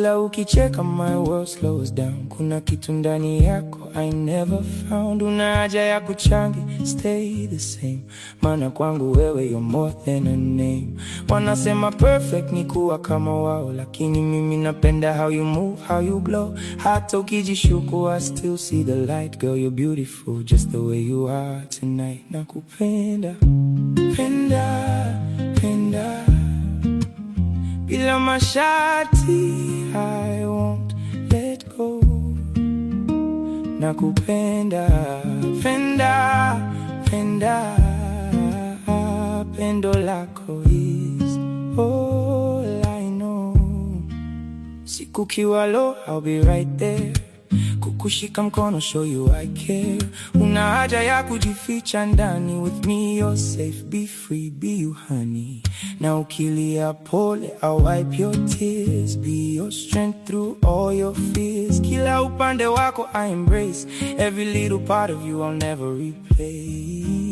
Kila ukicheka my world slows down. Kuna kitu ndani yako I never found. Una haja ya kuchangi, stay the same. Maana kwangu wewe you're more than a name. Wanasema perfect ni kuwa kama wao, lakini mimi napenda how you move, how you glow. Hata ukijishuku I still see the light. Girl you're beautiful just the way you are tonight. Nakupenda, penda, penda bila masharti I won't let go. Nakupenda, penda, penda, pendo lako is all I know. Siku kiwa low, I'll be right there. Kukushika mkono, show you I care. Una haja ya kujificha ndani, with me you're safe, be free, be you honey. Na ukilia pole, I'll wipe your tears, be your strength through all your fears. Kila upande wako I embrace, every little part of you I'll never replace.